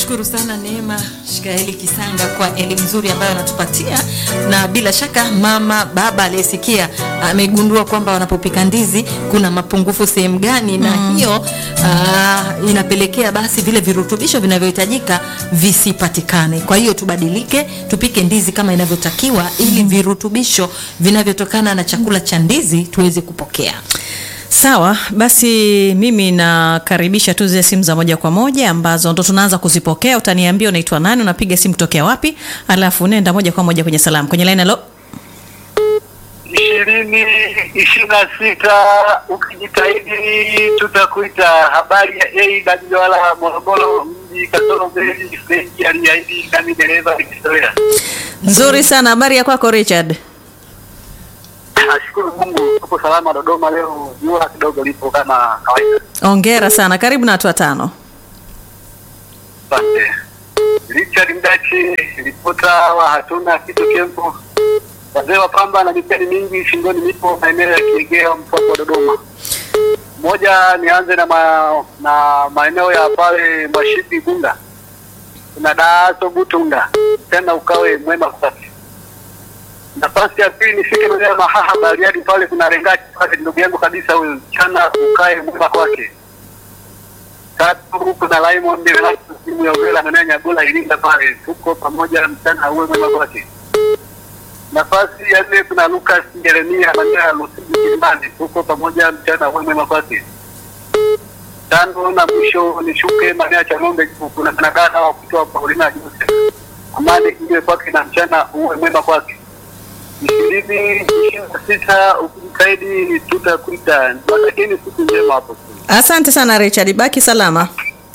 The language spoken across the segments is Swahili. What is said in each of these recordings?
Tunakushukuru sana Neema Shikaeli Kisanga kwa elimu nzuri ambayo anatupatia, na bila shaka mama baba aliyesikia amegundua kwamba wanapopika ndizi kuna mapungufu sehemu gani, na hiyo aa, inapelekea basi vile virutubisho vinavyohitajika visipatikane. Kwa hiyo tubadilike, tupike ndizi kama inavyotakiwa, ili virutubisho vinavyotokana na chakula cha ndizi tuweze kupokea. Sawa, basi mimi nakaribisha tu zile simu za moja kwa moja ambazo ndo tunaanza kuzipokea. Utaniambia unaitwa nani, unapiga simu tokea wapi, alafu nenda moja kwa moja kwenye salamu kwenye line. Halo, ishirini ishirini na sita ukijitahidi tutakuita. Habari ya A Dajwala Morogoro mji kasoro mbili Frenki aliahidi kami dereva nikizoea. nzuri sana. Habari ya kwako Richard? Nashukuru Mungu tuko salama Dodoma leo, jua kidogo lipo kama kawaida. Ongera sana, karibu na watu watano. Asante. Richard Mdachi, ripota wa hatuna kitu kempo, wazee wa pamba na miteni mingi shingoni, nipo maeneo ya Kiegea mpaka wa Dodoma. Moja, nianze na ma, na maeneo ya pale Mashipi Gunda, kuna Daaso Butunda, tena ukawe mwema kwake. Nafasi ya pili nifike maeneo ya Mahaha Bariadi, pale kuna Rengati pale, ndugu yangu kabisa huyu, chana ukae mwema kwake tatu kuna Raymond timu ya Uvela maeneo ya Nyagola Iringa pale, tuko pamoja mchana uwe mwema kwake. Nafasi ya nne kuna Lucas Jeremia maeneo ya Lusiji Kilimani, tuko pamoja mchana uwe mwema kwake. Tano na mwisho nishuke maeneo ya Chang'ombe, kuna kuna dada wa kutoa Paulina Joseph, amani iwe kwake na mchana uwe mwema kwake. ishirini ishirini na sita ukijitahidi tutakuita. Watakieni siku njema hapo. Asante sana Richard, baki salama.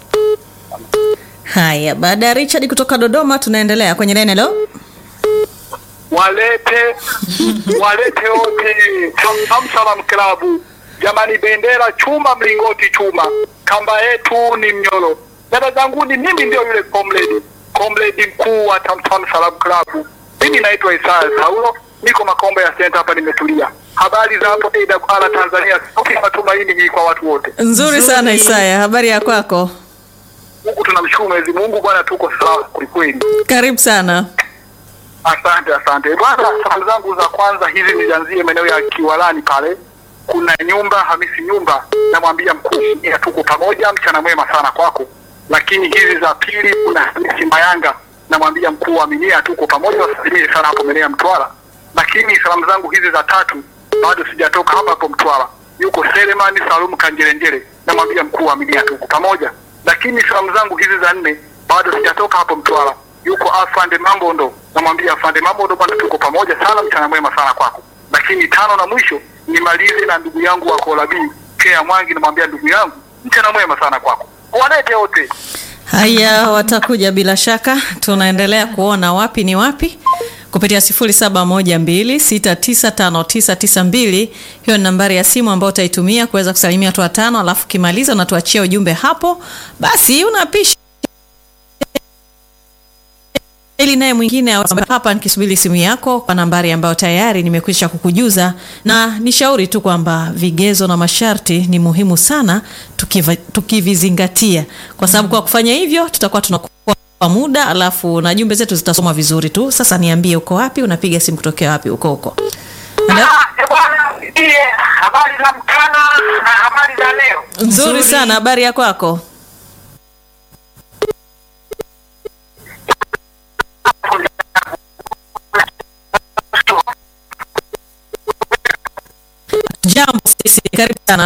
Haya, baada ya Richard kutoka Dodoma, tunaendelea kwenye line. Halo, walete walete wote Tamtam Salam Klabu. Jamani, bendera chuma, mlingoti chuma, kamba yetu ni mnyoro. Dada zanguni, mimi ndio yule comrade comrade mkuu wa Tamtam Salam Klabu. Mimi naitwa Isaya Saulo, niko Makombe ya Center hapa, nimetulia. Habari za hapo AWR Tanzania, sauti ya matumaini hii kwa watu wote. nzuri sana Isaya, habari ya kwako? Mungu tunamshukuru Mwenyezi Mungu, bwana, tuko salama kwelikweli. Karibu sana. Asante, asante bwana. Salamu zangu za kwanza hizi nianzie maeneo ya Kiwalani pale, kuna nyumba Hamisi nyumba, namwambia mkuu ya tuko pamoja, mchana mwema sana kwako. Lakini hizi za pili kuna Hamisi Mayanga, namwambia mkuu wa Minia, tuko pamoja, wasalimie sana hapo maeneo ya Mtwara. Lakini salamu zangu hizi za tatu bado sijatoka hapa hapo Mtwara, yuko Selemani Salum Kanjerenjere, namwambia mkuu wa Minia, tuko pamoja. Lakini salamu zangu hizi za nne bado sijatoka hapo Mtwara, yuko afande Mambondo, namwambia afande Mambondo, bwana tuko pamoja sana, mchana mwema sana kwako. Lakini tano na mwisho nimalize na ndugu yangu wa Kolabi Kea Mwangi, namwambia ndugu yangu, mchana mwema sana kwako. Walete wote. Haya, watakuja bila shaka. Tunaendelea kuona wapi ni wapi kupitia 0712695992. Hiyo ni nambari ya simu ambayo utaitumia kuweza kusalimia watu watano, alafu ukimaliza unatuachia ujumbe hapo, basi unapisha ili naye mwingine awe hapa nikisubiri simu yako kwa nambari ambayo tayari nimekwisha kukujuza, na nishauri tu kwamba vigezo na masharti ni muhimu sana tukiva, tukivizingatia, kwa sababu kwa kufanya hivyo tutakuwa tunakuwa kwa muda, alafu na jumbe zetu zitasoma vizuri tu. Sasa niambie, uko wapi? Unapiga simu kutokea wapi? Uko huko Hello? Ah, bwana, ndiye habari za mchana na habari za leo. Nzuri sana, habari ya kwako? Jambo sisi, karibu sana.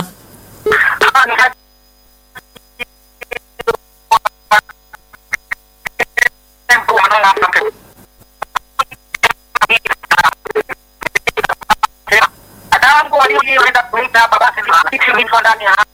Dadangu walioenda kuita hapa basi ndani ya